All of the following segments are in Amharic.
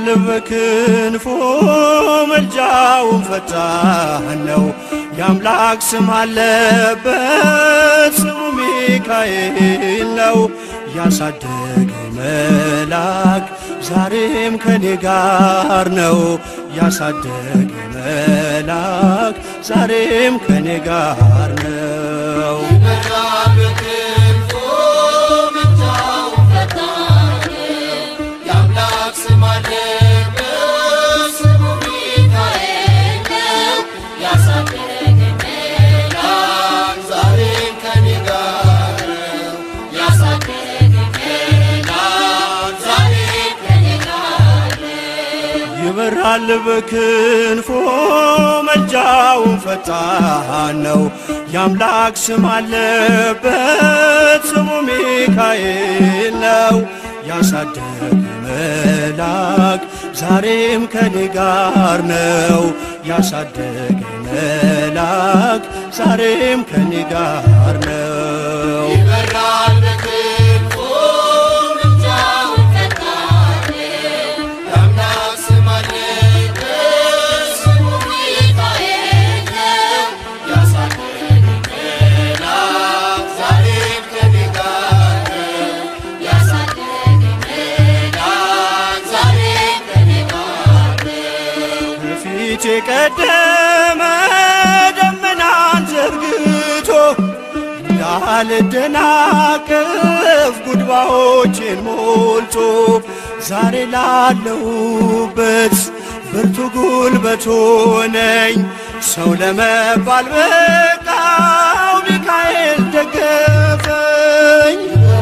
በክንፎ መልጃውን ፈጣን ነው። የአምላክ ስም አለበት ስሙ ሚካኤል ነው። ያሳደገ መልአክ ዛሬም ከኔ ጋር ነው። ያሳደገ መልአክ ዛሬም ከኔ ጋር ነው። ይበራል በክንፎ መልጃውን ፈጣን ነው። የአምላክ ስም አለበት ስሙ ሚካኤል ነው። ያሳደገ መልአክ ዛሬም ከኔ ጋር ነው። ያሳደገ መልአክ ዛሬም ከኔ ጋር ነው። ፊት የቀደመ ደመናን ዘርግቶ እንዳልደናቀፍ ጉድባዎችን ሞልቶ ዛሬ ላለሁበት ብርቱ ጉልበት ሆነኝ። ሰው ለመባል በቃው ሚካኤል ደገፈኝ።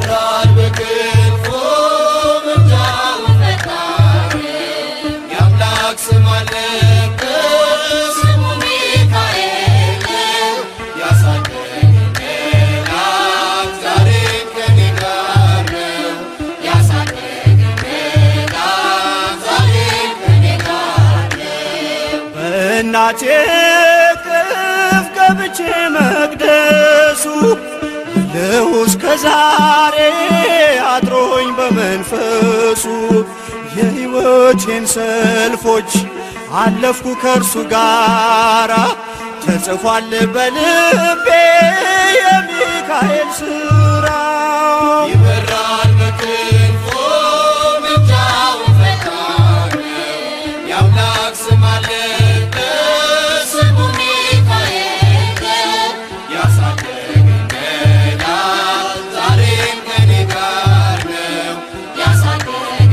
በእናቴ ቅፍ ገብቼ መቅደሱ ልሁ እስከ ዛሬ አድሮኝ በመንፈሱ የሕይወቴን ሰልፎች አለፍኩ ከእርሱ ጋራ ተጽፏል በልቤ የሚካኤል ሥራ ይበራል በክንፎ ምልጃውን ፈጣን የአምላክ ስም አለበት ስሙ ሚካኤል ነው። ያሳደገኝ መልአክ ዛሬም ከኔ ጋር ነው። ያሳደገኝ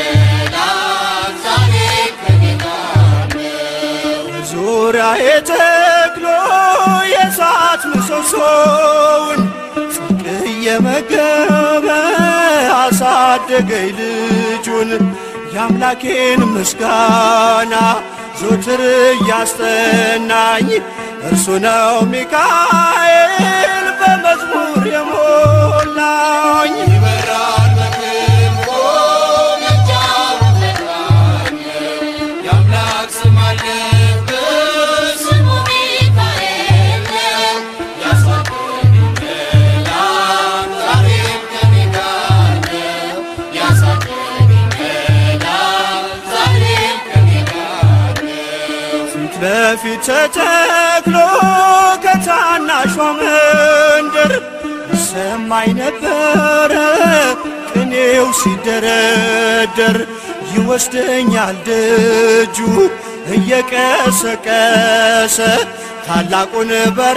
መልአክ ዛሬም ከኔ ጋር ነው። ዙሪያዬ ተክሎ የእሳት ምሰሶውን ጽድቅ እየመገበ አሳደገኝ ልጁን የአምላኬን ምስጋና ዞትር እያስጠናኝ እርሱ ነው ሚካኤል በመዝሙር የሞላኝ ይበራል በክንፎ ምልጃውን ፈጣን የአምላክ ስም አለበት ስሙ ሚካኤል ነው። ያሳደገኝ መልአክ ዛሬም ከኔ ጋር ነው። ያሳደገኝ መልአክ ዛሬም ከኔ ጋር ነው። ፊት ለፊት ተተክሎ ከታናሿ መንደር ሰማይ ነበረ ቅኔው ሲደረደር ይወስደኛል ደጁ እየቀሰቀሰ ታላቁን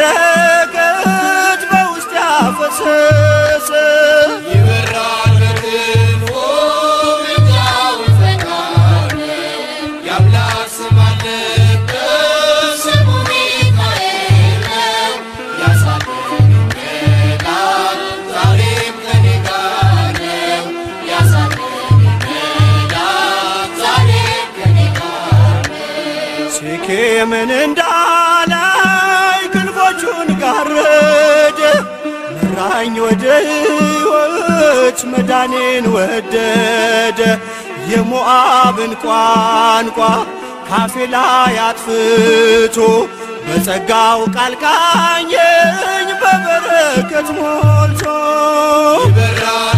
በረከት በውስጥ ያፈሰሰ ይበራል በክንፎ ምልጃውን ፈጣን የአምላክ ስም አለበት ስሙ ሚካኤል ነው። ያሳደገኝ መልአክ ዛሬም ከኔ ጋር ነው። ያሳደገኝ መልአክ ዛሬም ከኔ ጋር ነው። ሴኬምን እንዳላይ ክንፎቹን ጋረደ መራኝ ወደ ሕይወት መዳኔን ወደደ የሞዓብን ቋንቋ ካፌ ላይ አጥፍቶ በጸጋው ቃል ቃኘኝ በበረከት ሞልቶ ይበራል